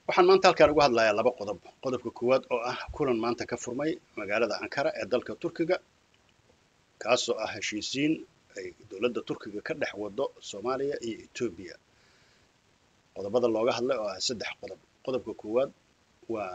waxaan maanta halkaan uga hadlayaa laba qodob qodobka koowaad oo ah kulan maanta ka furmay magaalada ankara ee dalka turkiga kaasoo ah heshiisiin ay dowladda turkiga ka dhex wado soomaaliya iyo etoobiya qodobada looga hadlay oo ah saddex qodob qodobka koowaad waa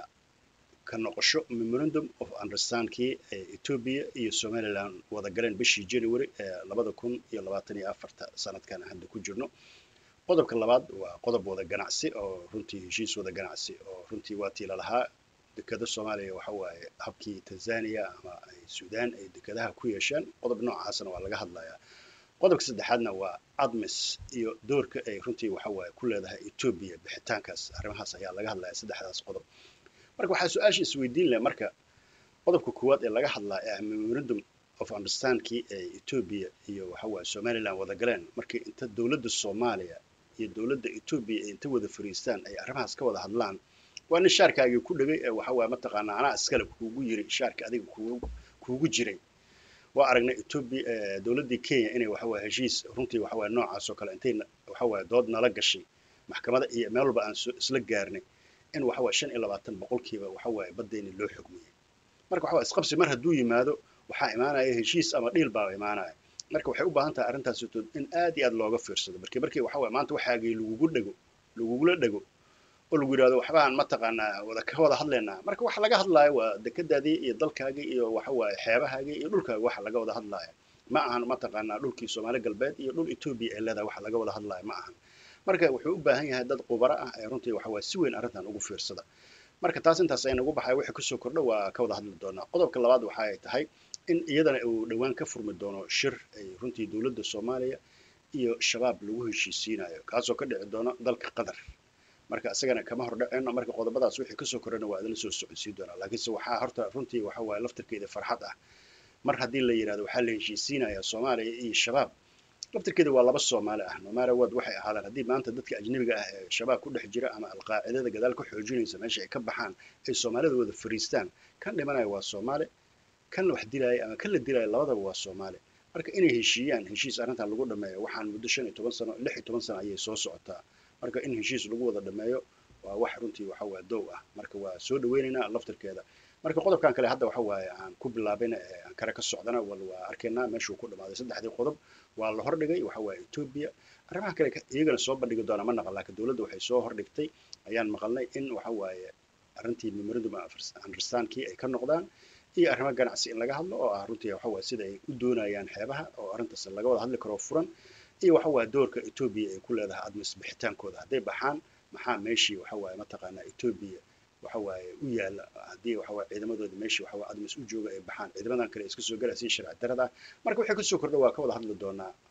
ka noqosho memorandum of understandkii ee etoobiya iyo somaliland wada galeen bishii january ee labada kun iyo labaatan iyo afarta sanadkan hadda ku jirno qodobka labaad waa qodob wada ganacsi oo runtii heshiis wada ganacsi oo runtii waa tiila lahaa dekada soomaaliya waxa waaye habkii tanzania ama ay suudaan ay dekadaha ku yeesheen qodob noocaasna waa laga hadlayaa qodobka saddexaadna waa admis iyo doorka ay runtii waxa waaye ku leedahay etoobiya bixitaankaas arrimahaas ayaa laga hadlaya saddexdaas qodob marka waxaa su-aasha isweydiin leh marka qodobka koowaad ee laga hadlaa ee ah memorandum of understandkii ee etoobiya iyo waxa waaye somaliland wada galeen markii inta dowladda soomaaliya iyo dowladda etoobiya ay inta wada fariistaan ay arrimahaas ka wada hadlaan waa nin shaarkaagii ku dhegay ee waxa waaye mataqaanaa anaa iskale kuugu yiri shaarka adiga kuugu kuugu jiray waa aragnay etoobiya dowladdii kenya inay waxa waaye heshiis runtii waxa waaye noocaas oo kale intay waxa waaye dood nala gashay maxkamada iyo meel walba aan isla gaarnay in waxa waaye shan iyo labaatan boqolkiiba waxa waaye baddeeni loo xugmiyey marka waxa waaye isqabsi mar hadduu yimaado waxaa imaanaya heshiis ama dhiil baa imaanaya marka waxay u baahan tahay arrintaas in aad iyo aad looga fiirsado markii markii waxa waaye maanta waxaagii lagugu dhego lagugula dhego oo lagu yidhahdo waxbaan mataqaanaa wada ka wada hadlaynaa marka waxa laga hadlaayo waa dekadaadii iyo dalkaagii iyo waxa waaye xeebahaagii iyo dhulkaagi waxa laga wada hadlaaya ma ahan mataqaanaa dhulkii soomaali galbeed iyo dhul etoobiya ay leedahay waxa laga wada hadlaaya ma ahan marka wuxuu u baahan yahay dad qubaro ah ee runtii waxa waaye si weyn arrintan ugu fiirsada marka taas intaas ay nagu baxay wixii kasoo kordho waa ka wada hadli doonaa qodobka labaad waxa ay tahay in iyadana uu dhowaan ka furmi doono shir ay runtii dowladda soomaaliya iyo shabaab lagu heshiisiinayo kaasoo ka dhici doono dalka qatar marka isagana kama hor dhaceyno marka qodobadaas wixii kasoo korana waa idinla soo socodsiin doonaa laakiinse waxaa horta runtii waxa waaye laftirkeeda farxad ah mar haddii la yidhahdo waxaa la heshiisiinayaa soomaaliya iyo shabaab laftirkeeda waa laba soomaali ah nomara wad waxay ahaadaan haddii maanta dadka ajnabiga ah ee shabaab ku dhex jira ama alqaacidada gadaal ka xoojinaysa meesha ay ka baxaan ay soomaalida wada fariistaan kan dhimanaya waa soomaali kan wax dilaaya ama kan la dilaya labadaba waa soomaali marka inay heshiiyaan heshiis arrintan lagu dhameeyo waxaan muddo shan iyo toban sano lix iyo toban sano ayay soo socotaa marka in heshiis lagu wada dhameeyo waa wax runtii waxa waa dow ah marka waa soo dhaweynaynaa laftirkeeda marka qodobkan kale hadda waxa waaye aan ku bilaabayna ee ankara ka socdana wal waa arkaynaa meeshuu ku dhamaaday saddexdii qodob waa la hordhigay waxa waaye etoobiya arrimaha kale iyagana soo bandhigi doona ma naqan laakiin dowladda waxay soo hordhigtay ayaan maqalnay in waxa waaye arrintii memorandum understandkii ay ka noqdaan iyo arrimo ganacsi in laga hadlo oo ah runtii waxa waaye sida ay u doonayaan xeebaha oo arrintaas laga wada hadli karo furan iyo waxa waaye doorka etoobiya ay ku leedahay admis bixitaankooda hadday baxaan maxaa meeshii waxa waaye mataqaanaa etoobiya waxa waaye u yaala haddii waxa waaye ciidamadooda meeshii waxa waaye admis u jooga ay baxaan ciidamadan kale iska soo galaysiin sharci darada marka waxay kasoo kordha waa ka wada hadli doonaa